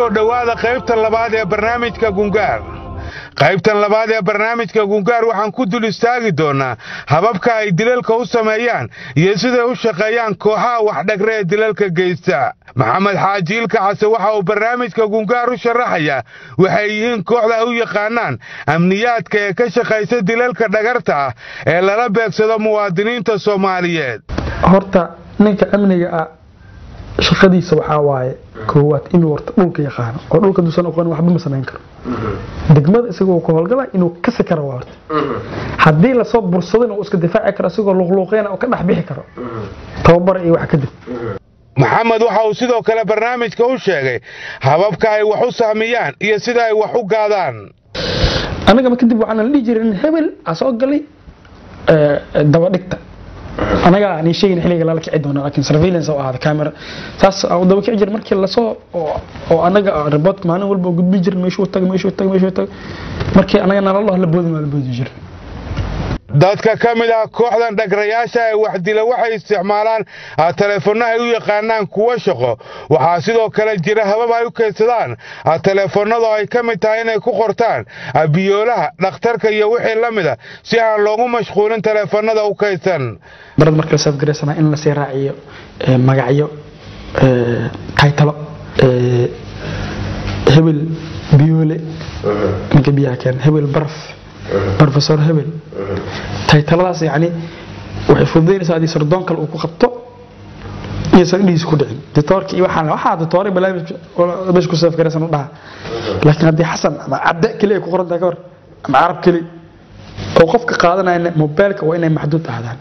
soo dhowaada qaybta labaad ee barnaamijka gungaar qaybtan labaad ee barnaamijka gungaar waxaan ku dul istaagi doonnaa hababka ay dilalka u sameeyaan iyo siday u shaqeeyaan kooxaha waxdhagre ee dilalka geysta maxamed xaaji ilka case waxa uu barnaamijka gungaar u sharaxayaa waxay yihiin kooxda ay u yaqaanaan amniyaadka ee ka shaqaysa dilalka dhagarta ah ee lala beegsado muwaadiniinta soomaaliyeed horta ninka amniga ah shaqadiisa waxaa waaye koowaad inuu horta dhulka yaqaano oo dhulka duusan aqoon waxba ma samayn karo degmada isagoo ku howlgala inuu kasi karo waa horta haddii lasoo bursado inuu iska difaaci karo isagoo luqluuqeena oo ka dhex bixi karo tababar iyo wax kadib maxamed waxa uu sidoo kale barnaamijka u sheegay hababka ay wax u sahmiyaan iyo sida ay wax u gaadaan anagama kadib waxaana la dhihi jiray hebel aa soo galay dabadhigta anaga aan sheegin xilliga lala kici doono laakiin surveillance oo ahaada camera taas aan daba kici jir markii la soo oo anaga report maalin walba gudbin jir meeshuu tag meeshuu tag meeshuu tag markii anaga nala la boodi ma la boodi jir dadka ka mid ah kooxdan dhagrayaasha ee wax dila waxay isticmaalaan taleefanno ay u yaqaanaan kuwo shaqo waxaa sidoo kale jira habab ay u kaydsadaan taleefannada ay ka mid tahay inay ku qortaan biyoolaha dhakhtarka iyo wixii la mid a si aan loogu mashquulin taleefannada u kaydsan barad marka la safgaraysanaa in lasii raaciyo magacyo taytalo hebel biyoole ninka biyaha keen hebel baraf professor hebel taytaladaas yani waxay fududaynaysaa haddii sardoon kale uu ku qabto iyaysan indhihiis ku dhicin ditoorka iyo waxaan waxaa ditoore barnaamij meesha ku safgaraysan u dhaha laakiin haddii xasan ama cadde keli ay ku qoran tahay ka hor ama carab keli oo qofka qaadanaya mobilka waa inay maxduud ahdaan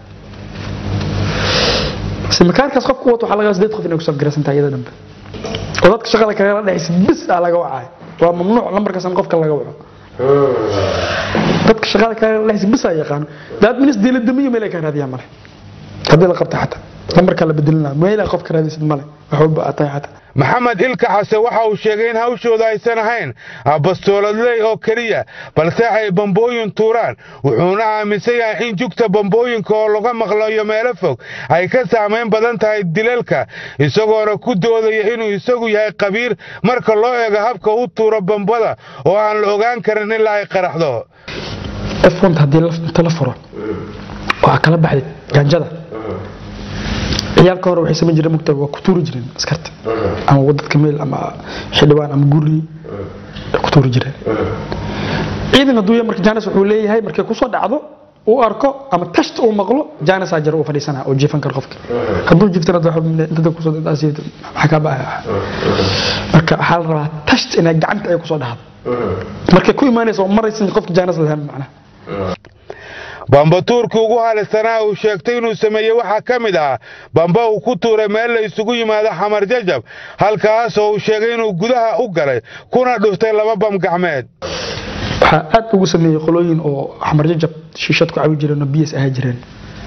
simikaarkaas qofku wato waxaa laga sideed qof inay ku safgaraysan tahay iyada dhanbe oo dadka shaqada kagala dhexaysa bis aa laga wacay waa mamnuuc lambarkaasan qofka laga waco dadka shaqada kagala dhexaysa bis aa yaqaano daad minis diiladamiyo meel ay ka raadiyaan male haddii la qabta xataa lambarkaa la bedelina meel ay qofka raadaysid male wax walba aa tahay xataa maxamed ilka case waxa uu sheegay in hawshooda aysan ahayn bastooladley oo keliya balse ay bambooyin tuuraan wuxuuna aaminsan yahay in jugta bambooyinka oo laga maqlayo meelo fog ay ka saamayn badan tahay dilalka isagoona ku doodaya inuu isagu yahay qabiir marka loo eego habka u tuuro bambada oo aan la ogaan karin ilaa ay qaraxdo f1 haddii inta la furo waa kala baxday gaanjada ciyaalka hore waxay samayn jireen mugta waa ku tuuri jireen askarta ama wadadka meel ama xildhibaan ama guri ku tuuri jireen ciidan hadduu yahay marka jaanis wuxuu leeyahay markay kusoo dhacdo uu arko ama tashta uu maqlo jaanis aa jira uu fadhiisana oo jiifan karo qofka hadduu jiiftana intada kusoo maxaa kaa baa marka waxaa la rabaa tasht inay gacanta ay kusoo dhacdo markay ku imaanaysa oo maraysan qofka jaanis lahayn macnaha bambatuurkii ugu halisanaa uu sheegtay inuu sameeyey waxaa ka mid ah bamba uu ku tuuray meel la isugu yimaado xamar jajab halkaas oo uu sheegay inuu gudaha u galay kuna dhuftay laba bam gacmeed waxaa aad ugu sameeyey qolooyin oo xamar jajab shiishad ku cabi jireen oo biyas ahaa jireen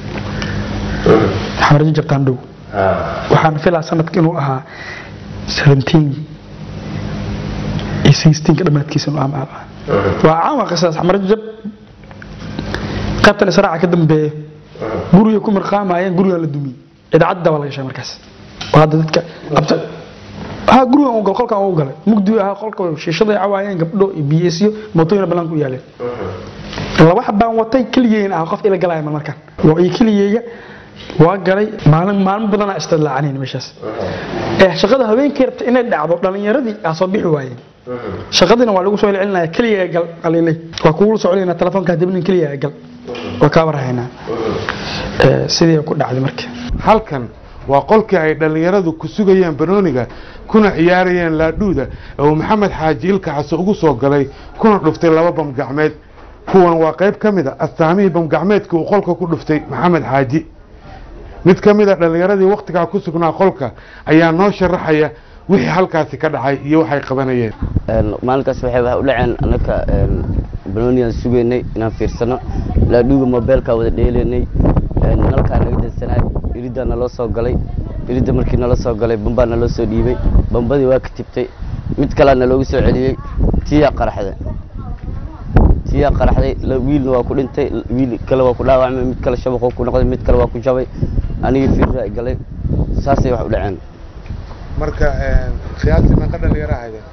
xamar jajab taandhow waxaan filaa sanadka inuu ahaa seventeen iyo sixteenka dhammaadkiisa inuu ahaa waa caama qisaas xamar jajab qaybtan israaca ka dambeeya guriga ku mirqaamayeen gurigan la dumiyey idaacadda baa laga sheegay markaas waa hadda dadka ha gurigan uu gal qolkan uu galay mugdi ahaa qolka shiishaday cawaayeen gabdho iyo biyesyo mootooyina banaanka u yaaleen laba xabaan watay keligeena ah qof ila galaya mal markaan waa iyo keligeeya waa galay maalin maalmo badanaa istidlaacanayn meeshaas ee shaqada habeenkii rabta inay dhacdo dhalinyaradii aa soo bixi waayeen shaqadina waa lagu soo celcelinaya keliya gal qalilay waa kugu soo celinaya telefoonka dabnin keliya gal waa kaa warhaynaa sidii ku dhacday marka halkan waa qolkii ay dhallinyaradu ku sugayeen banooniga kuna ciyaarayeen laadhuuda oo maxamed xaaji ilka case ugu soo galay kuna dhuftay laba bam gacmeed kuwan waa qayb ka mid a astaamihii bam gacmeedkii uu qolka ku dhuftay maxamed xaaji mid ka mid a dhallinyaradii wakhtigaa ku sugnaa qolka ayaa noo sharaxaya wixii halkaasi ka dhacay iyo waxay qabanayeen maalinkaas waxay u dhaceen annaka banooniyan sugaynay inaan fiirsano laadhuuga mobeelkaa wada dheelaynay nalkaa naga dansanay iriddaa naloo soo galay iridda markii nala soo galay bambaa naloo soo dhiibay bambadii waa ka tibtay mid kalea naloogu soo celiyey tiyaa qaraxday tiyaa qaraxday wiilna waa ku dhintay wiil kale waa ku dhaawacmay mid kale shabaqoo ku noqday mid kale waa ku jabay anigii fiirraa galay saasay wax u dhaceen marka qiyaastii meeqa dhalinyaro ahaydeen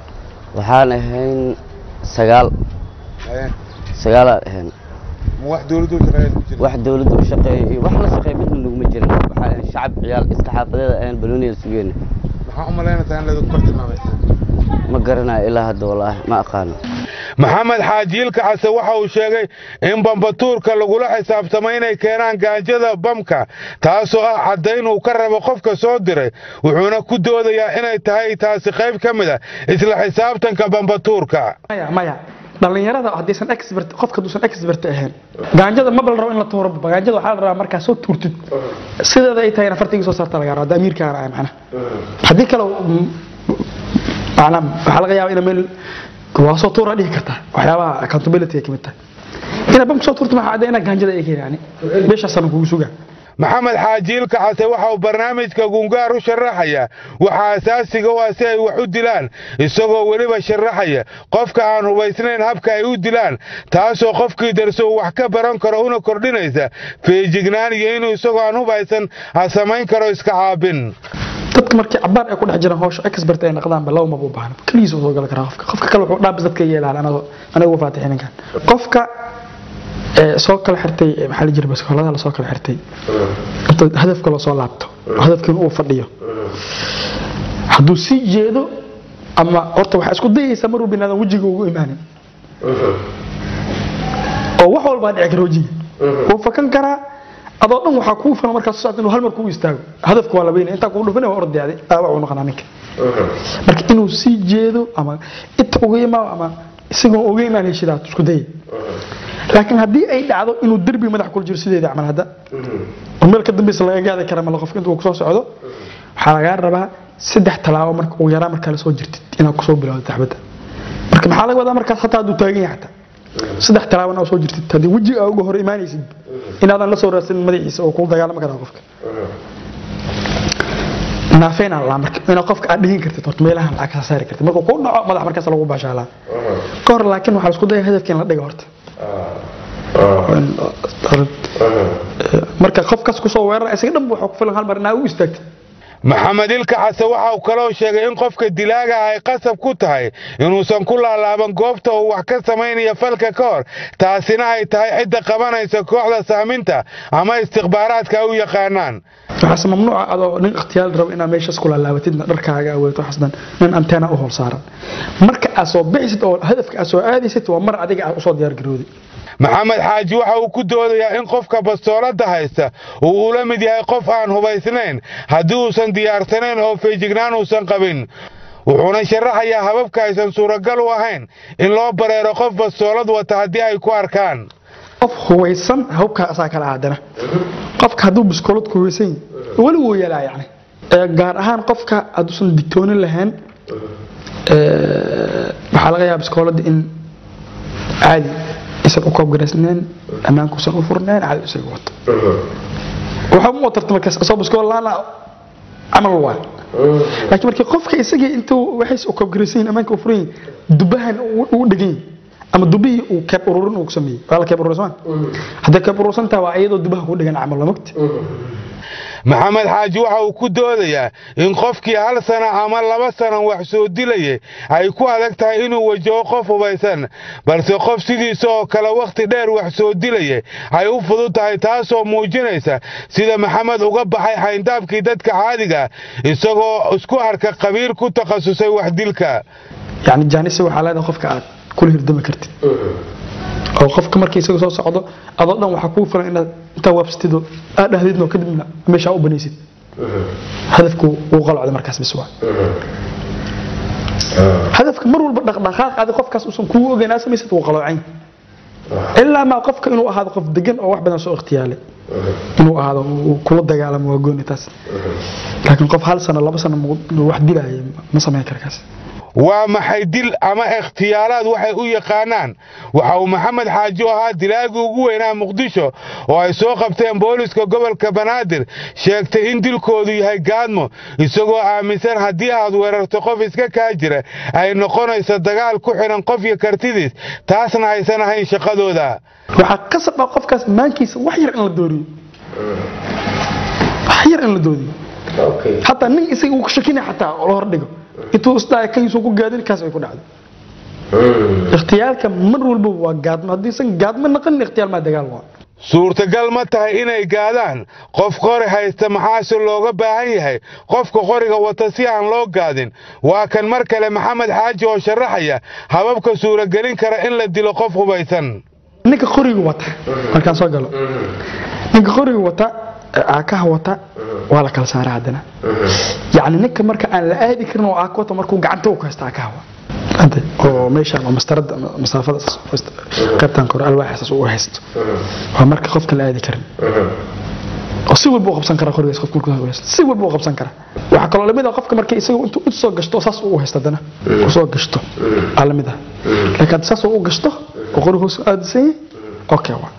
waxaan ahayn sagaal sagaalaan ahayn ma wax dowladdu u shaqeeya ku jira wax dawladda u shaqeeya iyo wax la shaqeeya midna naguma jirin waxaan ahayn shacab ciyaal iska xaafadeeda ahayn balooniya sugeyna maxaa u malaynaysaa in laydinku bartilmaamaysa ma garanayo ilaa hadda wallaahi ma aqaano maxamed xaajiilka xase waxa uu sheegay in bambatuurka lagula xisaabtamo inay keenaan gaanjada bamka taasoo ah caddayn uu ka rabo qofka soo diray wuxuuna ku doodayaa inay tahay taasi qayb ka mid a isla xisaabtanka bambatuurka maya maya dhalinyarada haddaysan expert qofka haduusan expert ahayn gaanjada maba la rabo in la tuuro gaanjada waxaa la rabaa markaa soo tuurtid sideeda ay tahay in afartigii soo saarta laga rabo hadda amiirkaana ah macnaha haddii kale mm, macnaha waxaa laga yaabaa ina meel waa soo tuura dhihi kartaa waxyaabaha accountability ay ka mid tahay ina bamka soo tuurta maxaa cadda ina gaanjada ay keen yani meeshaasana kugu sugaa maxamed xaajiilka xase waxa uu barnaamijka gungaar u sharaxayaa waxa asaasiga u ah si ay wax u dilaan isagoo weliba sharaxaya qofka aan hubaysnayn habka ay u dilaan taasoo qofkii darso uu wax ka baran karo una kordhinaysa feejignaan iyo inuu isagoo aan hubaysan ha samayn karo iska caabin dadka markii cabaar ay ku dhex jiraan hawsha expert ay noqdaanba laba maba u baahna keligiis uu soo gali karaa qofka qofka kale wuxuu dhaabis dadka yeelaan anago anaga ugu faatixin ninkan qofka ee soo kala xirtay ee maxaa la jira baskoolada la soo kala xirtay inta hadafka loo soo laabto hadafkiina uu fadhiyo hadduu sii jeedo ama horta waxaa isku dayaysaa maruu binaadan wejiga ugu imaanin oo wax walbaa dhici kara wejiga wuu fakan karaa adoo dhan waxaa kuu filan markaas socod inuu hal mar kugu istaago hadafka waa labaynaya intaa kugu dhufana waa ordayaaday dhaawac uu noqonaa ninka marka inuu sii jeedo ama inta uga imaado ama isagoo uga imaan heshidaad isku dayay laakiin haddii ay dhacdo inuu derbi madax kula jiro sideeda camal hadda oo meel ka dambeysa laga gaadi kara mala qofka intuu kusoo socdo waxaa lagaa rabaa saddex talaabo marka ugu yaraa markaa lasoo jirtid inaad kusoo bilowdo taxbadda marka maxaa laga wadaa markaas hataa hadduu taagan yahay xataa saddex talaabo inaad soo jirtid haddii wejiga uga hor imaanaysid inaadan la soo raadsanin madaxiisa oo kula dagaalami karaa qofka naafeynaa laa marka inaad qofka aad dhihin kartid horta meelahan lacag ka saari kartid markuu ku dhaco madax markaas lagu baashaalaa ka hor laakiin waxaa la isku daya hadafka in la dhiga horta marka qofkaas kusoo weerara isaga dhan waxaa ku filan hal mar inaa u istaagtid maxamed ilka xase waxa uu kaloo sheegay in qofka dilaaga ay qasab ku tahay inuusan ku laalaaban goobta uu wax ka samaynaya falka ka hor taasina ay tahay cidda qabanaysa kooxda saaminta ama istikhbaaraadka u yaqaanaan waxaase mamnuuca adoo nin ikhtiyaal rabo inaad meeshaas ku laalaabatidna dharkaaga aweeto xasdan nin anteena u hool saaran marka aad soo bixisid oo hadafka aad soo aadaysid waa mar adiga aad usoo diyaar garooday maxamed xaaji waxa uu ku doodayaa in qofka bastoolada haysta uu ula mid yahay qof aan hubaysnayn haddii uusan diyaarsanayn oo feejignaan uusan qabin wuxuuna sharaxayaa hababka aysan suuragal u ahayn in loo bareero qof bastoolad wata haddii ay ku arkaan qof hubaysan hawbkaa asaa kala aadana qofka hadduu biskoolad ku hubaysan yahay weli wuu yeelaa yani Ee, gaar ahaan qofka hadduusan digtoonin lahayn ee, waxaa laga yaaba biskoolada in caadi isan u koobgaraysnayn ammaankuusan u furnayn caadi isaga wato waxa u tarta markaas asoo biskool laana camal waa laakiin markii qofka isagii intuu waxays u koobgaraysan yihin ammaanka u furan yihin dubahan uu dhegan yahay ama dubihii uu keeb ururin uu ku sameeyey waa la keeb urursan hadday keeb urursan tahay waa iyadoo dubaha ku dhegan camal waa mogta maxamed xaaji waxa uu ku doodayaa in qofkii hal sana ama laba sanan wax soo dilayay ay ku adag tahay inuu wajaho qof hubaysan balse qof sidiisa oo kale wakhti dheer wax soo dilayay ay u fudud tahay taasoo muujinaysa sida maxamed uga baxay xayndaabkii dadka caadiga isagoo isku arka qabiir ku takhasusay wax dilka yani jaanisi waxaa leedahay qofka aad kula hirdami kartid oo qofka markii isaga soo socdo adoo dhan waxaa kuu filan inaad intaa waabsatido aad dhahdidno kadibna meeshaa u banaysid hadafku wuu qalocda markaas bis waa hadafka mar walba dhaqdhaqaaq adi qofkaas uusan kuu ogeyn aa samaysid wuu qaloocan ilaa maa qofka inuu ahaado qof degan oo wax badan soo ikhtiyaalay inuu ahaado uu kula dagaalamo waa gooni taas laakiin qof hal sano laba sano wax dilaaya ma samayn kara kaas waa maxay dil ama ikhtiyaalaad waxay u yaqaanaan waxa uu maxamed xaaji u ahaa dilaagii ugu weynaa muqdisho oo ay soo qabteen booliska gobolka banaadir sheegtay in dilkoodu yahay gaadmo isagoo aaminsan haddii aad weerarto qof iska kaa jira ay noqonayso dagaal ku xidhan qofka kartidiis taasna aysan ahayn shaqadooda waxaa qasab ah qofkaas maankiisa wax yar in la dooriyo wax yar in la dooriyo hataa nin isaga uu ka shakinaya xataa oo la hordhigo intuu isdhaaya kahiisuu ku gaadin kaas ay ku dhacday ikhtiyaalka mar walba waa gaadmo haddiisan gaadmo naqanin ikhtiyaal maa dagaal waa suurtagal ma tahay inay gaadaan qof qori haysta maxaase looga baahan yahay qofka qoriga wata si aan loo gaadin waa kan mar kale maxamed xaaji oo sharaxaya hababka suuragelin kara in la dilo qof hubaysan ninka qoriga wata markaan soo galo ninka qoriga wata aakaha wata waa la kala saara haddana yacni ninka marka aan la aadi karin oo aaka wata markuu gacanta u ka haysta aakaha wa hadda oo meeshaan oo mastarada masaafada qaybtan kore alwaaxaas uu haysto waa marka qofka la aadi karin oo si walba u qabsan kara qorigaas qofka markuu haysto si walba u qabsan kara waxaa kaloo lamid ah qofka marka isaga intuu u soo gashto saas uu haysto haddana u soo gashto aa lamid ah laakiin hadda saas uu u gashto oo qoriga hoos aadisan yahay okay waa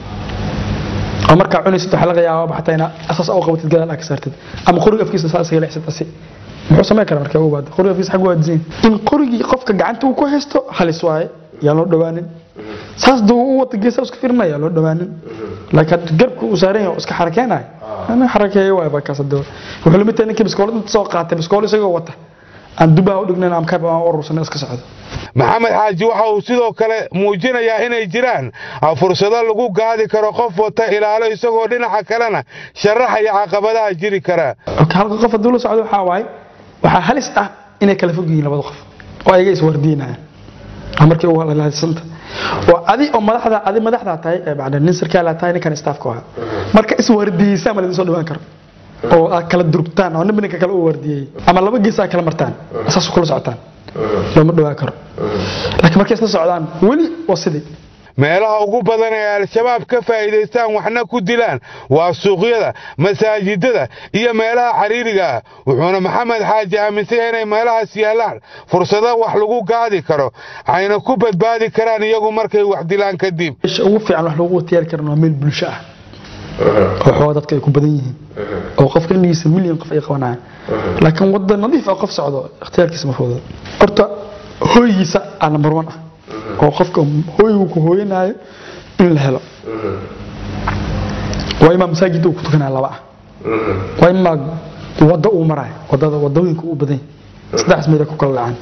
oo markaa cunaysid waxaa laga yaabaa xataa inaa asaas u qabatid gadaal aa ka saartid ama qoriga afkiisa saa isaga leexsad asi muxuu samayn karaa markaa u baada qoriga afkiisa xag u aadisan in qorigii qofka gacanta uu ku haysto halis waaye yaa loo dhawaanin saas duu u wata geesa iska firmaya yaa loo dhawaanin laakiin hadda garbka uu saaran yahay oo iska xarakeenayo ana xarakeeyo waay baa kaas hadda wuxuu lamid tahay ninkii biskoolad inta soo qaatay biskool isagoo wata aan dubaha u dhignayn ama kayb aan urursan iska socdo maxamed xaaji waxa uu sidoo kale muujinayaa inay jiraan fursado lagu gaadi karo qof wata ilaalo isagoo dhinaca kalena sharaxaya caqabadaha jiri kara halka qof hadduu la socdo waxaa waaye waxaa halis ah inay kala fog yihiin labada qof oo ayaga iswardiinayaan markii ugu halisanta oo adi oo madaxda adi madaxda tahay bacda nin sarkaala tahay ninkan staafka ah marka iswardiyeysaan ma ladin soo dhawaan karo oo aad kala durugtaan oo ninba ninka kale u wardiyey ama laba gees aad kala martaan saas kula socotaan looma dhawaan karo laakiin markay isla socdaan weli waa sidii meelaha ugu badan ee al-shabaab ka faa'iidaystaan waxna ku dilaan waa suuqyada masaajidada iyo meelaha xiriiriga ah wuxuuna maxamed xaaji aaminsan inay meelahaas yaallaan fursado wax lagu gaadi karo ayna ku badbaadi karaan iyagu markay wax dilaan kadib meesha ugu fiican wax lagu watiyaari karan waa meel bulsho ah oo xooga dadka ay ku badan yihiin oo qofka indhigiisa milyan qof ay qabanayaan laakiin wadda nadiif ah qof socdo ikhtiyaarkiisa ma fududa horta hooygiisa aa number one ah oo qofka hooygu ku hooyanaayo in la helo waa imaa masaajid uu ku tukanaya laba ah waa imaa wadda uu marayo wadada wadooyinka uu badan yahay saddex meed ku kala dhacaan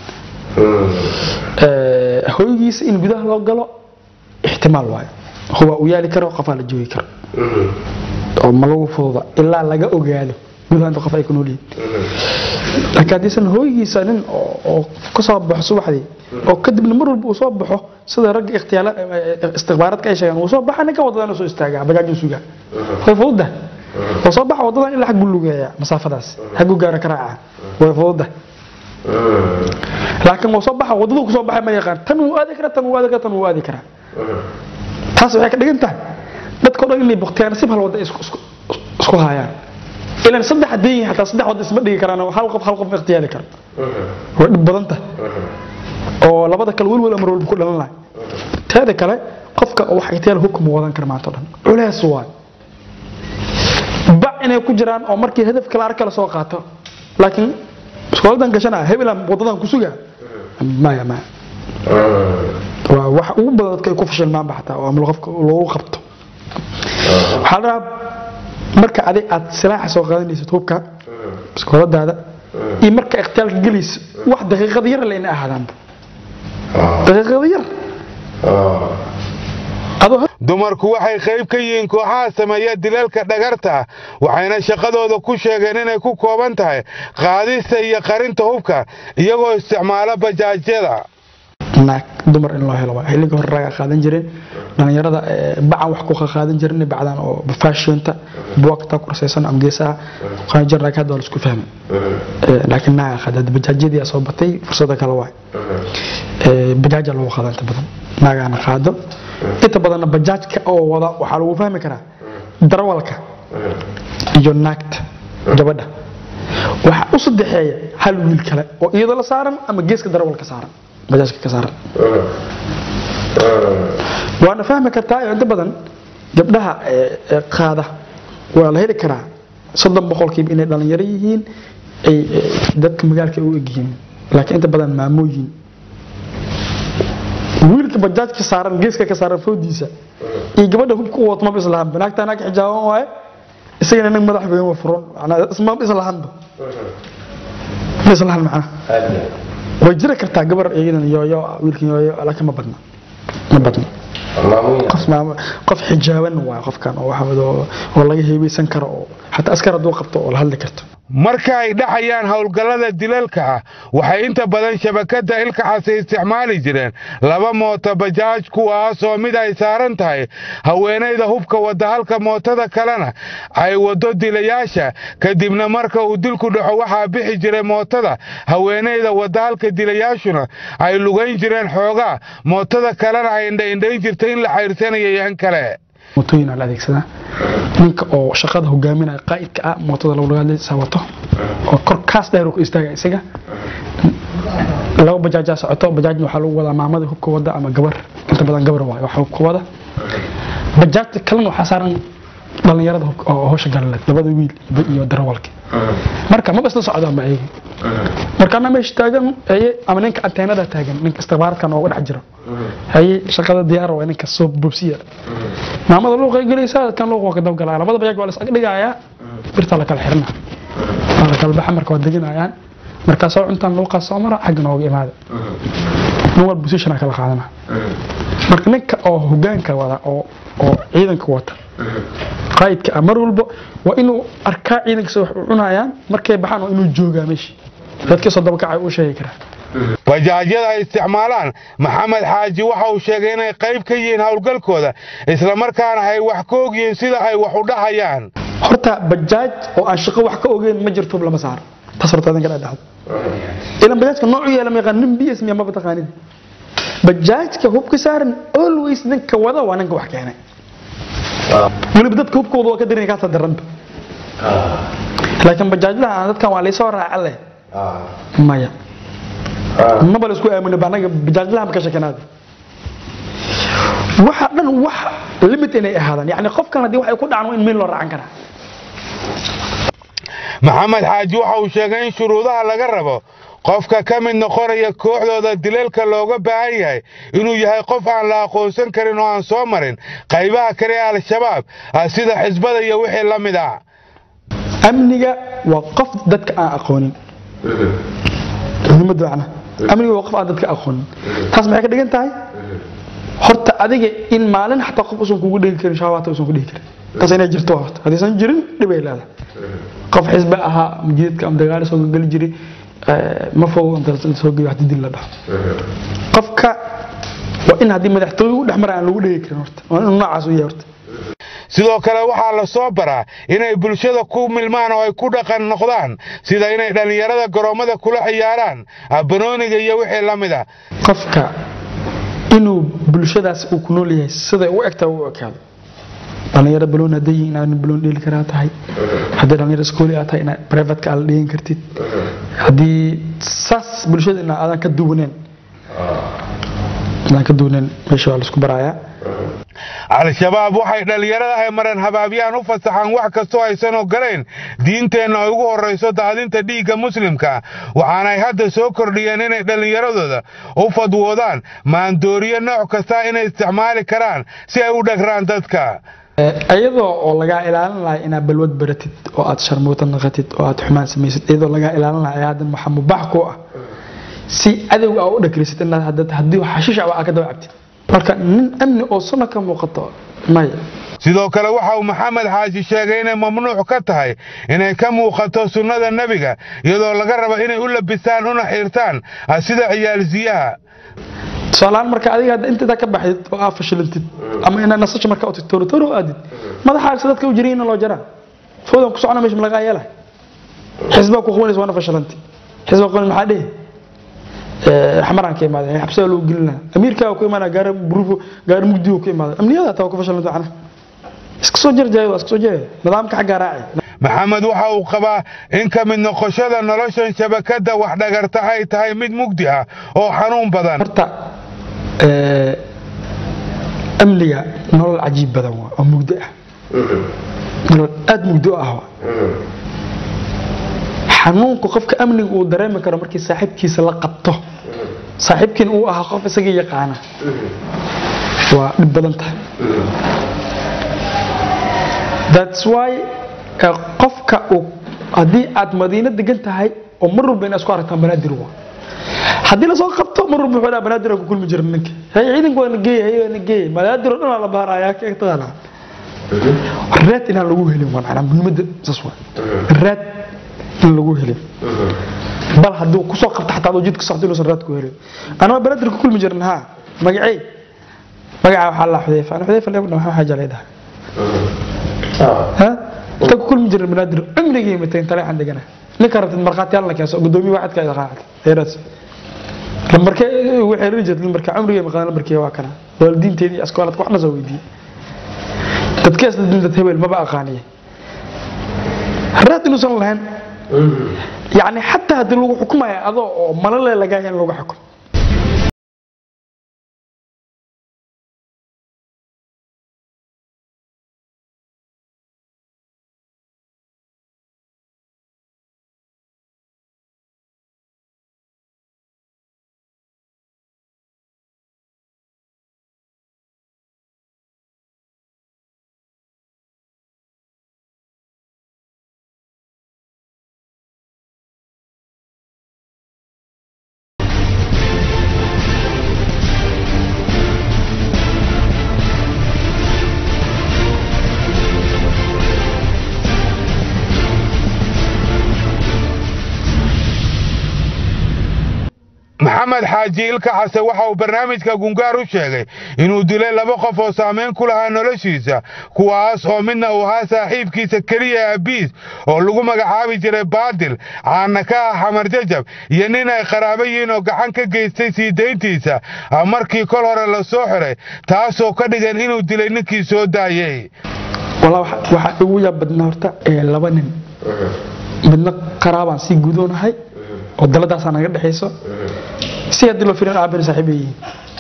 hooygiisa in gudaha loo galo ixtimaal waayo huwa uu yaali karo qofaa la joogi karo oo ma lagu fududa ilaa laga ogaado gudaha inta qof ay ku nool yihiin laakiin haddiisan hooygiisa nin oo ka soo baxo subaxdii oo kadibna mar walba uu soo baxo sida ragga ikhtiyaala istikhbaaradka ay sheegaan uu soo baxa ninka wadadan soo istaagaa bajaajuu sugaa way fududa oo soo baxa wadadan ilaa xag buu lugeeyaa masaafadaas xagu gaara ka raaca way fududa laakiin wuu soo baxa wadaduu ku soo baxay ma yaqaan tan wuu aadi karaa tan wuu aadi karaa tan wuu aadi karaa taas waxay ka dhigan tahay dadka o dhan inay bukhtiyaan si hal wadda isku haayaan ilan saddex haddii yihiin xataa saddex wadda isma dhigi karaan hal qof hal qof ma ikhtiyaari karo way dhib badan tahay oo labada kale welwel amar walba ku dhalan lahay teeda kale qofka wax ikhtiyaar hubkama wadan kara maanta o dhan culeys waay bac inay ku jiraan oo markii hadaf kale arka la soo qaato laakiin iskooladan gashanaa hebelan wadadan ku sugaa maya maya waa wax ugu badan dadka ay ku fashilmaanba xataa oo ama qofka loogu qabto waxaa la rabaa marka adig aad silaaxa soo qaadanaysid hubka iskooladaada iyo marka ikhtiyaalka gelaysa wax daqiiqada yar layna ahaadaanba daqiiqada yar dumarku waxay qayb ka yihiin kooxaha sameeya dilalka dhagarta ah waxayna shaqadooda ku sheegeen inay ku kooban tahay qaadista iyo qarinta hubka iyagoo isticmaala bajaajyada naag dumar in loo helo waa xilliga hore ragaa qaadan jireen dhalinyarada bacan wax ku qaadan jirin bacdan oo fashion-ta buwagta kursaysan ama geesaha qaadan jirin laakiin hadda waa la isku fahmay laakiin naaga qaada bajaajyadii soo batay fursada kale waay bajaaja lagu qaada inta badan naagaana qaado inta badanna bajaajka oo wada waxaa lagu fahmi karaa darawalka iyo naagta gabadha waxaa u saddexeeya hal wiil kale oo iyadoo la saaran ama geeska darawalka saaran bajaajka ka saaran waana fahmi kartaa inta badan gabdhaha qaada waa la heli karaa soddon boqolkiiba inay dhalinyaro yihiin ay dadka magaalka u egyihiin laakiin inta badan maamooyin wiilka bajaajka saaran geeska ka saaran foodiisa iyo gabadha hubka u wato maba islahanba naagta naag xijaaban waaye isagana nin madax weyn waa furan ismaba islahanba isla hal macna way jiri kartaa gabar iyadan yooyo ah, wiilkan yooyo ah, laakiin ma badna ma badna qof maamo qof xijaaban waa qofkan oo waxa wada oo oo laga heebeysan karo oo xataa askar hadduu qabto oo la hadli karto marka ay dhacayaan howlgallada dilalka ah waxay inta badan shabakadda ilkaxasi isticmaali jireen laba mooto bajaaj kuwaasoo mid ay saaran tahay haweenayda hubka wadda halka mootada kalena ay waddo dilayaasha kadibna marka uu dilku dhaco waxaa bixi jiray mootada haweenayda wadda halka dilayaashuna ay lugayn jireen xoogaa mootada kalena ay indhaindhayn jirtay in la xayrsanaya yan kale mootooyin aa la adeegsadaa ninka oo shaqada hogaaminaya qaa'idka ah mootada lagulagaalisa wato oo kor kaas dheer uu ku istaaga isaga laba bajaajaa socoto bajaajna waxaa lagu wadaa maamada hubka wada ama gabar inta badan gabar waayo waxa hubka wada bajaajta kalena waxaa saaran dhalinyarada hubka oo hawsha galaleed labada wiil iyo darawalka marka maba isla socdaan ba ayaga markaana meesha taagan haye ama ninka anteenada taagan ninka istikhbaaraadkan ooga dhex jiro haye shaqada diyaar waa ninka soo bobsiya maamada luuqa gelaysa kan luuqa waa ka dabgalaya labada bajaaj waa la is dhigayaa birta la kala xirna waa la kala baxa marka waa deginayaan markaasoo cuntaan luuqaas soo mara xagga nooga imaada nin walba position kala qaadana marka ninka oo hogaanka wada oo oo ciidanka wata qaa'idka ah mar walba waa inuu arkaa ciidankiisa wax u cunayaan markay baxaan waa inuu joogaa meesha dadkii soo dabakacay uu sheegi karaa bajaajyada ay isticmaalaan maxamed xaaji waxa uu sheegay inay qayb ka yihiin howlgalkooda islamarkaana ay wax ka ogyihiin sida ay wax u dhahayaan horta bajaaj oo aan shaqo wax ka ogeyn ma jirto lama saaro taas horta adinka dhadhacdo ilan bajaajka noocu yeela ma yaqaan nin bs miya maba taqaanid bajaajka hubka saaran always ninka wada waa ninka wax keenay weliba dadka hubkooda waa ka darin kaasa daranba laakiin bajaajlaha dadkan waa laysoo raaca leh maya maba la isku aamina ba anaga bajaajlaha ma ka shakanaada waxa dhan wax limit inay ahaadaan yani qofkan haddii waxay ku dhacaan waa in meel loo raacan karaa maxamed xaaji waxa uu sheegay in shuruudaha laga rabo qofka ka mid noqonaya kooxdooda dileelka looga baahan yahay inuu yahay qof aan la aqoonsan karin oo aan soo marin qaybaha kale ee al-shabaab ah sida xisbada iyo wixii la mid ah amniga waa qof dadka aan aqoonin muhiimada macna amniga waa qof aan dadka aqoonin taas maxay ka dhigan tahay horta adiga in maalin xataa qof usan kugu dhigi karin shabaata usan ku dhigi karin taas inay jirto waa horta haddaysan jirin dhibay leedahay qof xisbe ahaa majiidka ama dagaali soo geli jiray ma fogo inta soo geeyo hadii dil la dhaho qofka waa in haddii madaxtooye u dhex mara aan lagu dhigi karin horta waa inuu noocaas u yahay horta sidoo kale waxaa la soo baraa inay bulshada ku milmaan oo ay ku dhaqan noqdaan sida inay dhallinyarada garoommada kula ciyaaraan banooniga iyo wixii la mid ah qofka inuu bulshadaas uu ku nool yahay siday u egtaa u ekaado dhalinyaro baloon hadday yihiin inaad baloon dheeli karaa tahay haddii dhalinyaro iskooli aad tahay inaad privateka aad la dhegan kartid haddii saas bulshada ina aadan ka duwaneen aadan ka duwaneen meesha waa laisku barayaa al-shabaab waxay dhallinyarada ay maran habaabyaan u fasaxaan wax kastoo aysan ogolayn diinteenna ay ugu horrayso daadinta dhiigga muslimka waxaanay hadda soo kordhiyeen inay dhallinyaradooda u fadwoodaan maandooriyo nooc kasta inay isticmaali karaan si ay u dhagraan dadka iyadoo oo lagaa ilaalin lahay inaad balwad baratid oo aad sharmuuta naqatid oo aad xumaan samaysid iyadoo lagaa ilaalin lahay haddan waxaa mubax ku ah si cadowga aa u dhagrisid inaad haddii xashiish aa ka daba cabtid marka nin amni oo sunna ka muuqato maya sidoo kale waxa uu maxamed xaaji sheegay inay mamnuuc ka tahay inay ka muuqato sunnada nebiga iyadoo laga rabo inay u labisaan una xiirtaan sida ciyaalsiyaha tusaalahaan marka adiga hadda intadaa ka baxdid oo aa fashilantid ama inaad nasasho marka otid toorotoro aadid madaxaagsa dadka u jiriina loo jaraa foodan ku socona meesha malagaa yeela xisbaa ku qabanaysa waana fashilanti xisbaa qaban maxaa dhehi xamaraan ka imaada xabsiga loo gelina amiirkaa ku imaana gaari buruufo gaari mugdiyo ku imaada amniyada taa ku fashilanta macna iska soo jarjaya waa iska soo jarjaya nidaamka xaggaa raaci maxamed waxa uu qabaa in ka mid noqoshada noloshan shabakadda wax dhagarta ay tahay mid mugdi ah oo xanuun badan horta amniga nolol cajiib badan waa oo mugdi ah nolol aad mugdi u ah waa xanuunku qofka amniga uu dareemi karo markii saaxiibkiisa la qabto saaxiibkiina uu ahaa qof isaga yaqaana waa dhib badan tahay that's why qofka uu haddii aad madiino degan tahay oo mar walba inaa isku aragtaan banaadir waa haddii lasoo qabto mar walba wuxuu dhaha banaadir ku kulmi jira ninka hay ciidanku waa na geeyay hay waa na geeyay banaadir oo dhan aa la baarayaa ka taqaanaa raad inaan lagu helin waa macnaa muhiimadda saas waa raad in lagu helin bal hadduu kusoo qabta xataa adoo jidka socdo inuusan raad ku helin anama banaadir ku kulmi jirin haa magacey magacaa waxaa la xudeyfa ana xudeyfa leeku dhamaa xaaja leedahay ha inta ku kulmi jirin banaadir cumrigii matay taleexan degana ninka rabtid markhaatiyaal la keenso gudoomiye waxadka ay raacad heeraas lambarkee waxay riri jirtay lambarka cumrigii maqaan lambarkii waa kana waalidiinteedii askooladka waxna soo weydiiyey dadkees dad hebel maba aqaaniye raad inuusan lahayn yacni xataa haddii lagu xukumaya adoo oo malale lagaa in lagu xukumo maxamed xaaji ilka xase waxa uu barnaamijka gungaar u sheegay inuu dilay laba qof oo saamayn ku lahaa noloshiisa kuwaas oo midna uu ahaa saaxiibkiisa keliya abiis oo lagu magacaabi jiray baadil caana ka ah xamar jajab iyo nin ay qaraabo yihiin oo gacan ka geystay sii dayntiisa markii kol hore la soo xiray taasoo ka dhigan inuu dilay ninkii soo daayey walaa waxaa igu yaab badnaa horta ee laba nin midna qaraabaan sii gudoonahay oo daladaasaa naga dhexayso si haddii loo firin aabin saaxiib ay yihiin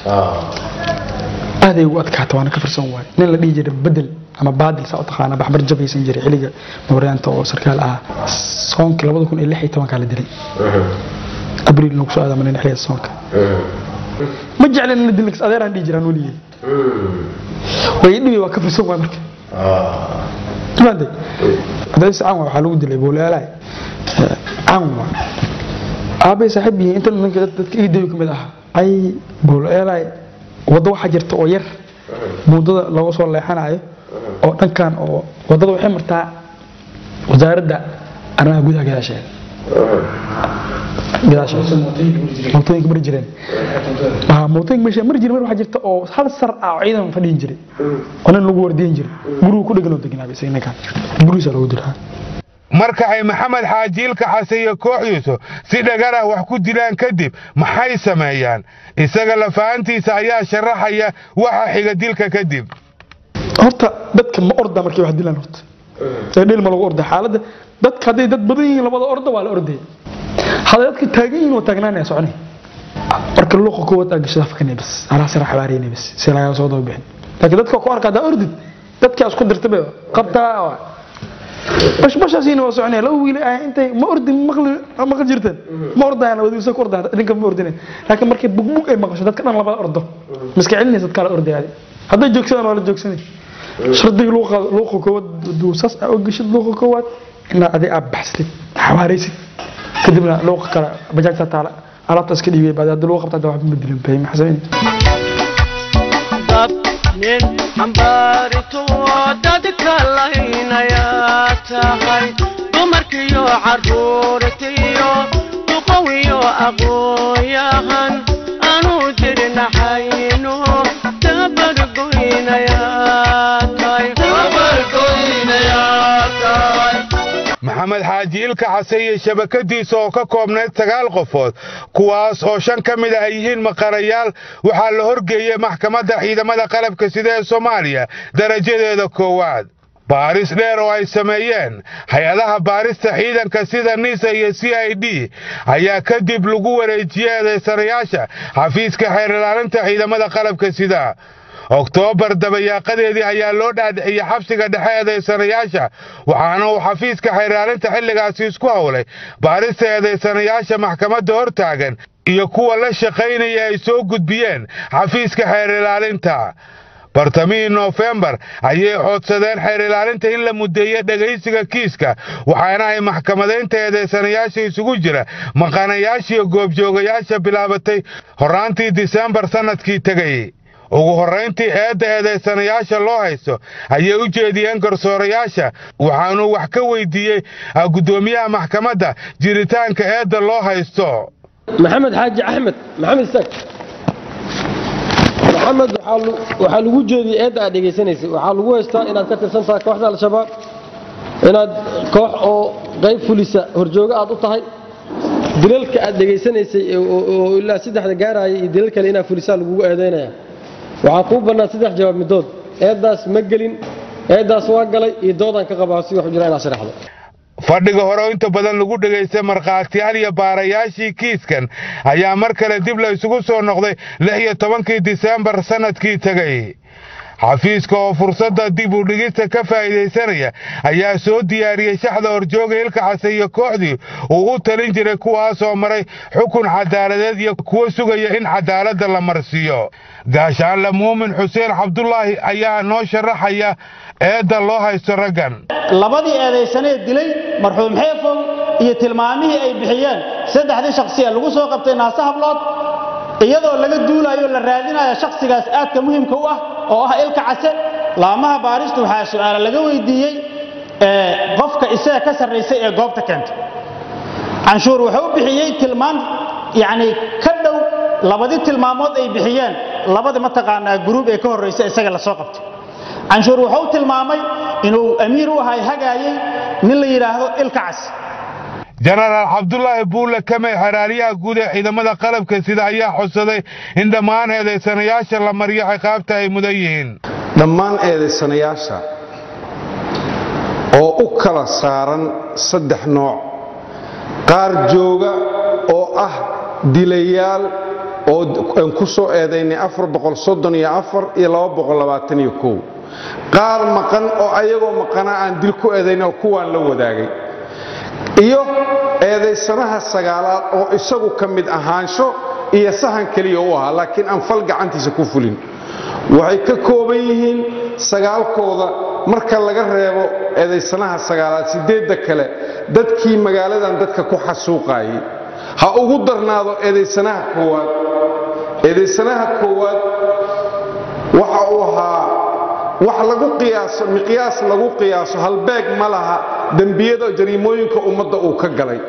aaday ugu adkaata waana ka firsan waay nin la dhihi jiray bedel ama baadil saa u taqaana baxbar jabaysan jiray xilliga mooryaanta oo sarkaal ah soonkii labada kun iyo lix iyo tobankaa la dilay abriil nagu soo aadamanay xilliga soonka ma jeclen in la dilin adeeraan dhihi jiraan weligey way dhibi waa ka firsan waay marka maantay adaysi canwa waxaa lagu dilay boolaalaay canwa aabay saaxiib yihiin inta ninka dadka iidayo kamid ah ay boolaalaay waddo waxaa jirta oo yar buundada looga soo leexanayo oo dhankan oo waddada waxay martaa wasaaradda arrimaha gudaha gadaasheeda gadaasheeda mootooyinka mari jireen mootooyinka meesha mari jiray mar waxaa jirta oo hal sar ah oo ciidan fadhiyin jiray oo nin lagu wardiyin jiray gurigu ku dhegan oo deganaa isaga ninkan gurigiisa loogu dilaa marka ay maxamed xaajiilka xase iyo kooxdiisu si dhagar ah wax ku dilaan kadib maxay sameeyaan isaga lafahantiisa ayaa sharaxaya waxa xiga dilka kadib horta dadka ma orda markay wax dilaan horta ee dhil ma lagu orda xaaladda dadka hadday dad badan yihiin labada orda waa la ordaya hadday dadka taagan yihiin waa taagnaanaya soconay marka luuqa koowaad aa gasho afkanay bas alaa sara xabaariyay bas si laga soo daba bixin laakiin dadka ku arka haddaa ordid dadka isku dirtay bay qabtaa bashbashaasiina waa soconaya laba wiil ah intay ma ordi maqli maqli jirteen ma ordayaan wadi isa ku ordayaan idinka ma ordinay laakiin markay bugbug ay maqasho dadka dhan labada ordo miska celinaysa dadka la ordaya hadday joogsadaan waa la joogsanay shardiga luuqa luuqa koowaad duusas aa u geshid luuqa koowaad inaad adi aad baxsatid xawaaraysid kadibna luuqa kale bajaajta taala alaabta iska dhiibay baad hadii luuqa qabta waxba ma dilin bay maxaa sameyn nin xambaarito dadka laynayaa tahay dumarkiyo caruurtiyo duqowiyo aqooyahan anuu dirnaxayno maxamed xaaji ilka xase iyo shabakadiisa oo ka koobnayd sagaal qofood kuwaas oo shan ka mid ah ay yihiin maqarayaal waxaa la horgeeyey maxkamadda ciidamada qalabka sida ee soomaaliya darajadeeda koowaad baaris dheer oo ay sameeyeen hay-adaha baarista ciidanka sida nisa iyo c i d ayaa kadib lagu wareejiyey eedaysanayaasha xafiiska xeer ilaalinta ciidamada qalabka sida oktoobar dabayaaqadeedii ayaa loo dhaadhiciyey xabsiga dhexe eedaysanayaasha waxaana uu xafiiska xeeraalinta xilligaasi isku howlay baarista eedaysanayaasha maxkamadda hor taagan iyo kuwa la shaqaynaya ay soo gudbiyeen xafiiska xeer ilaalinta bartamihii noofembar ayay coodsadeen xeer ilaalinta in la muddeeyo dhegaysiga kiiska waxaana ay maxkamadaynta eedaysanayaasha isugu jira maqanayaashiiyo goobjoogayaasha bilaabatay horraantii disembar sannadkii tegay ugu horrayntii eedda eedaysanayaasha loo haysto ayay u jeediyeen garsoorayaasha waxaanuu wax ka weydiiyey guddoomiyaha maxkamadda jiritaanka eedda loo haysto maxamed xaaji axmed maxamed isaaq maxamed waxaa lagu jeediyey eedda aad dhegaysanaysay waxaa lagu haystaa inaad ka tirsan tahay kooxda al-shabaab inaad koox oo qayb fulisa horjoogo aad u tahay dilalka aad dhegaysanaysay oo ilaa saddexda gaaraya iyo dilal kale inaad fulisaa lagugu eedaynaya waxaa kuu bannaan saddex jawaab midood eeddaas ma gelin eeddaas waa galay iyo doodaan ka qabaa si wax u jira inaad sharaxdo fadhiga hore oo inta badan lagu dhegaystay markhaatiyaal iyo baarayaashii kiiskan ayaa mar kale dib la isugu soo noqday lix iyo tobankii disembar sannadkii tegay xafiiska oo fursadda dib u dhigista ka faa'iidaysanaya ayaa soo diyaariyey shaxda horjooga ilka xase iyo kooxdii uu u talin jiray kuwaasoo maray xukun cadaaladeed iyo kuwo sugaya in cadaaladda la marsiiyo gaashaanle muumin xuseen cabdulaahi ayaa noo sharaxaya eedda loo haysto raggan labadii eedaysanee dilay marxuum xeefow iyo tilmaamihii ay bixiyeen saddexdii shakhsiya lagu soo qabtay naase hablood iyadoo laga duulayo la raadinayo shakhsigaas aadka muhimka u ah oo ah ilka case laamaha baaristu waxaa su'aala laga weydiiyey qofka isaga ka sarraysay ee goobta keentay canshuur wuxuu u bixiyey tilmaan yacni ka dhow labadii tilmaamood ay bixiyeen labadii mataqaanaa guruub ee ka horraysa isaga la soo qabtay canshuur wuxuu tilmaamay inuu amiir u ahay hagaayey nin la yidhaahdo ilka cas jenaraal cabdulaahi buulle kamey xeraaliyaha guud ee ciidamada qalabka sida ayaa xusaday in dhammaan eedaysanayaasha la mariyo ciqaabta ay mudan yihiin dhammaan eedaysanayaasha oo u kala saaran saddex nooc qaar jooga oo ah dilayaal oo aan ku soo eedaynay iyo qaar maqan oo ayagoo maqana aan dil ku eedayn oo kuwaan la wadaagay iyo eedaysanaha sagaalaad oo isagu ka mid ahaansho iyo sahan keliya u ahaa laakiin aan fal gacantiisa ku fulin waxay ka kooban yihiin sagaalkooda marka laga reebo eedaysanaha sagaalaad sideedda kale dadkii magaaladan dadka ku xasuuqaayay ha ugu darnaado eedaysanaha koowaad eedaysanaha koowaad waxa uu ahaa wax lagu qiyaaso miqyaas lagu qiyaaso halbeeg ma laha dembiyada jariimooyinka ummadda uu ka galay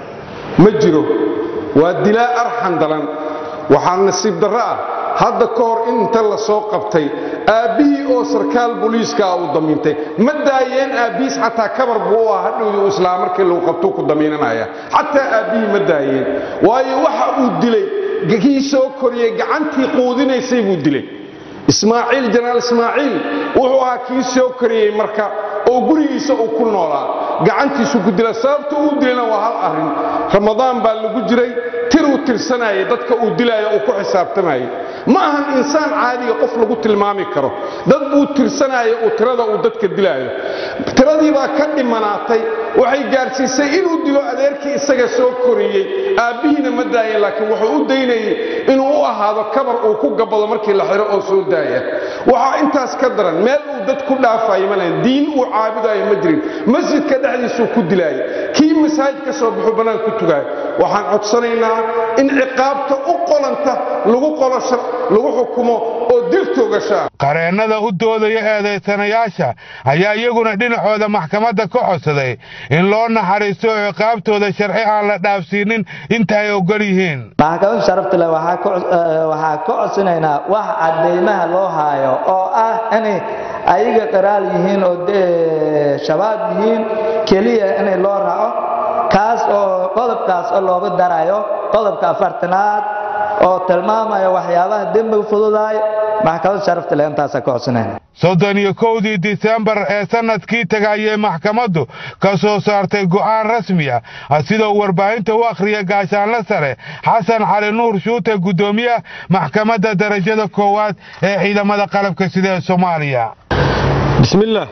ma jiro waa dilaa arxan dalan waxaa nasiib darro ah hadda ka hor inta la soo qabtay aabbihii oo sarkaal booliiskaa uu damiintay ma daayeen aabbihiis xataa kabar buu u ah hadhowdii uu islaa markii lagu qabtuu ku damiinanaya xataa aabbihii ma daayeen waayo waxa uu dilay kii soo koriyey gacantii quudinaysay buu dilay ismaaciil janaal ismaaciil wuxuu ahaa kii soo koriyey marka oo gurigiisa uu ku noolaa gacantiisu ku dila sababta uu dilayna waa hal arrin ramadaan baa lagu jiray tiruu tirsanayay dadka uu dilaayo uu ku xisaabtamayay ma ahan insaan caadiga qof lagu tilmaami karo dad buu tirsanaayo uu tirada uu dadka dilaayo tiradii baa ka dhimanaatay waxay gaadhsiisay inuu dilo adeerkii isaga soo koriyey aabbihiina ma daaya laakiin wuxuu u daynayay inuu u ahaado kabar uu ku gabado markii la xiro oo soo daaya waxaa intaas ka daran meel uu dad ku dhaafayo ma lahayn diin uu caabudayo ma jirin masjidka dhexdiisuu ku dilaayo kii masaajid ka soo baxuu bannaan ku tugaayo waxaan codsanaynaa in ciqaabta u qolanta lagu qolo lagu xukumo oo dil toogashaa qareennada u doodaya eedaysanayaasha ayaa iyaguna dhinacooda maxkamadda ka codsaday in loo naxariisto ciqaabtooda sharci aan la dhaafsiinin inta ay ogol yihiin maxkamad sharafta leh waxaa ka codsanaynaa wax cadeymaha loo haayo oo ah inay ayaga qiraal yihiin oo shabaab yihiin keliya inay loo raaco kaas oo qodobkaas oo looga darayo qodobka afartanaad oo tilmaamaya waxyaabaha dembiga fududaay maxkamad sharafta leh intaasa ka codsanayna soddon iyo kowdii disembar ee sannadkii taga ayay maxkamaddu ka soo saartay go'aan rasmi ah sida uu warbaahinta u akhriya gaashaanle sare xasan cali nuur shuute guddoomiyaha maxkamadda darajada koowaad ee ciidamada qalabka sida ee soomaaliya bismillaah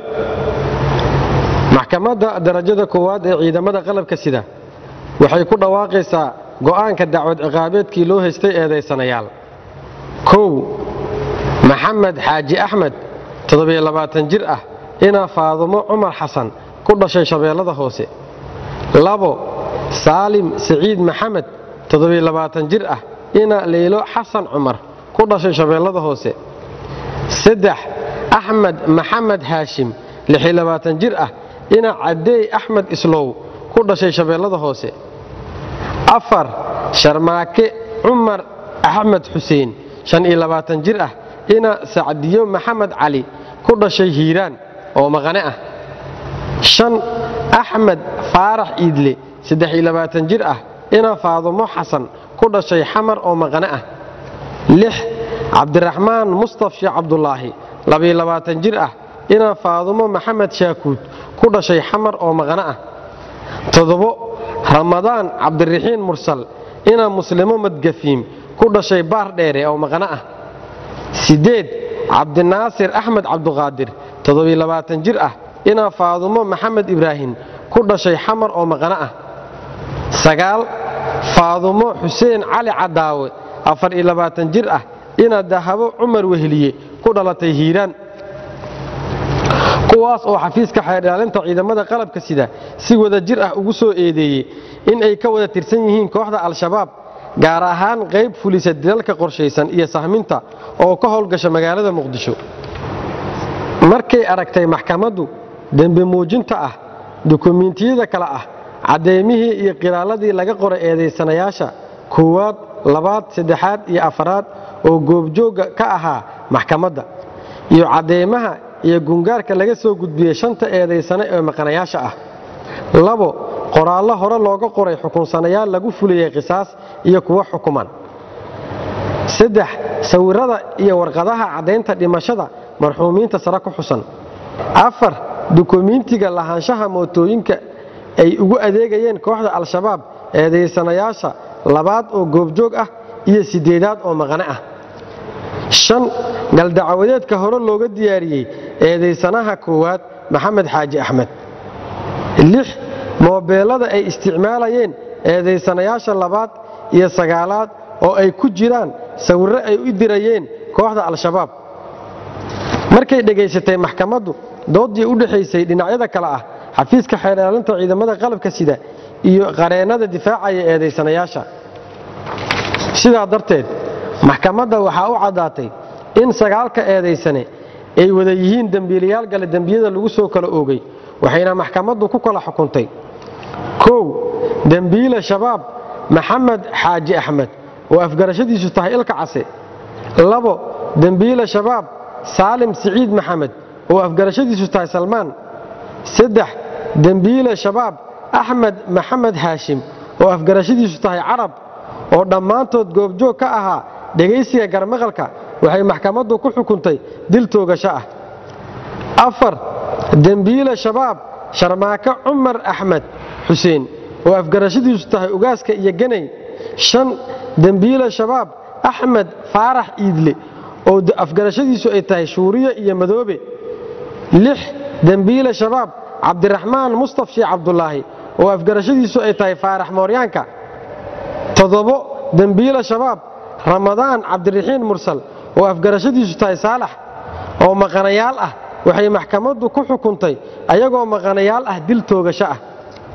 maxkamadda darajada koowaad ee ciidamada qalabka sida waxay ku dhawaaqaysaa go'aanka dacwad ciqaabeedkii loo haystay eedaysanayaal kow maxamed xaaji axmed jir ah inaa faadumo cumar xasan ku dhashay shabeellada hoose labo saalim siciid maxamed jir ah ina leylo xasan cumar ku dhashay shabeellada hoose saddex axmed maxamed haashim jir ah ina cadeey axmed islow ku dhashay shabeellada hoose afar sharmaake cumar axmed xuseen jir ah ina sacdiyo maxamed cali ku dhashay hiiraan oo maqane ah shan axmed faarax iidle jir ah ina faadumo xasan ku dhashay xamar oo maqane ah lix cabdiraxmaan mustaf sheekh cabdulaahi jir ah ina faadumo maxamed shaakuud ku dhashay xamar oo maqane ah toddobo ramadaan cabdiraxiin mursal ina muslimo madgafiim ku dhashay baar dheere oo maqane ah siddeed cabdinaasir axmed cabduqaadir jir ah ina faadumo maxamed ibraahim ku dhashay xamar oo maqane ah sagaal faadumo xuseen cali cadaawe jir ah ina dahabo cumar weheliye ku dhalatay hiiraan kuwaas oo xafiiska xeerdhaalinta ciidamada qalabka sida si wada jir ah ugu soo eedeeyey in ay ka wada tirsan yihiin kooxda al-shabaab gaar ahaan qayb fulisa dilalka qorshaysan iyo sahminta oo ka howlgasha magaalada muqdisho markay aragtay maxkamaddu dembi muujinta ah dukumiintiyada kale ah caddeymihii iyo qiraaladii laga qoray eedaysanayaasha koowaad labaad saddexaad iyo afaraad oo goobjoogga ka ahaa maxkamadda iyo cadeymaha iyo gungaarka laga soo gudbiyey shanta eedaysane ee maqanayaasha ah labo qoraallo hore looga qoray xukunsanayaal lagu fuliyey qisaas iyo kuwa xukuman saddex sawirrada iyo warqadaha caddaynta dhimashada marxuumiinta sare ku xusan afar dukumiintiga lahaanshaha mootooyinka ay ugu adeegayeen kooxda al-shabaab eedaysanayaasha labaad oo goobjoog ah iyo siddeedaad oo maqane ah shan galdacwadeedka hore looga diyaariyey eedaysanaha koowaad maxamed xaaji axmed lix moobeelada ay isticmaalayeen eedaysanayaasha labaad iyo sagaalaad oo ay ku jiraan sawirro ay u dirayeen kooxda al-shabaab markay dhegaysatay maxkamaddu dooddii u dhexaysay dhinacyada kale ah xafiiska xeerdhaalinta ciidamada qalabka sida iyo qareennada difaacaya eedaysanayaasha sidaa darteed maxkamadda waxaa u caddaatay in sagaalka eedaysane ay wada yihiin dembiilayaal gale dembiyada lagu soo kala oogay waxayna maxkamaddu ku kala xukuntay kow dembiile shabaab maxamed xaaji axmed oo afgarashadiisu tahay ilka case labo dembiile shabaab saalim siciid maxamed oo afgarashadiisu tahay salmaan saddex dembiile shabaab axmed maxamed haashim oo afgarashadiisu tahay carab oo dhammaantood goobjoog ka ahaa dhegaysiga garmaqalka waxay maxkamaddu ku xukuntay dil toogasho ah afar dembiile shabaab sharmaako cumar axmed xuseen oo afgarashadiisu tahay ugaaska iyo ganay shan dembiile shabaab axmed faarax iidle oo afgarashadiisu ay tahay shuuriye iyo madoobe lix dembiile shabaab cabdiraxmaan mustaf sheekh cabdulaahi oo afgarashadiisu ay tahay faarax mooryaanka toddobo dembiile shabaab ramadaan cabdiraxiin mursal oo afgarashadiisu tahay saalax oo maqanayaal ah waxay maxkamaddu ku xukuntay ayagoo maqanayaal ah dil toogasho ah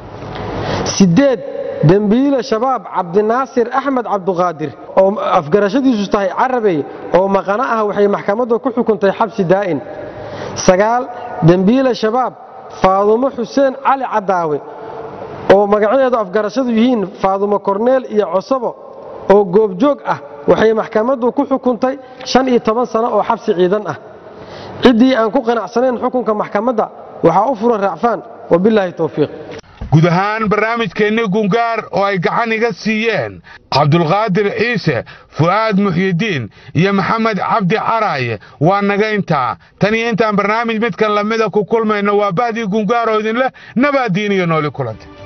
siddeed dembiile shabaab cabdinaasir axmed cabduqaadir oo afgarashadiisu tahay carabey oo maqano ah waxay maxkamaddu ku xukuntay xabsi daa'in sagaal dembiile shabaab faadumo xuseen cali cadaawe oo magacadeedu afgarashadu yihiin faadumo korneel iyo cosabo oo goobjoog ah waxay maxkamaddu ku xukuntay shan iyo toban sano oo xabsi ciidan ah ciddii aan ku qanacsanayn xukunka maxkamadda waxaa u furan raacfaan wabilaahi towfiiq guud ahaan barnaamijkeennii gungaar oo ay gacan iga siiyeen cabdulqaadir ciise fu'aad muxyidiin iyo maxamed cabdi caraaye waa naga intaa tan iyo intaan barnaamij midkan lamida ku kulmayno waa bahdii gungaar oo idinleh nabaaddiin iyo nooli kulanta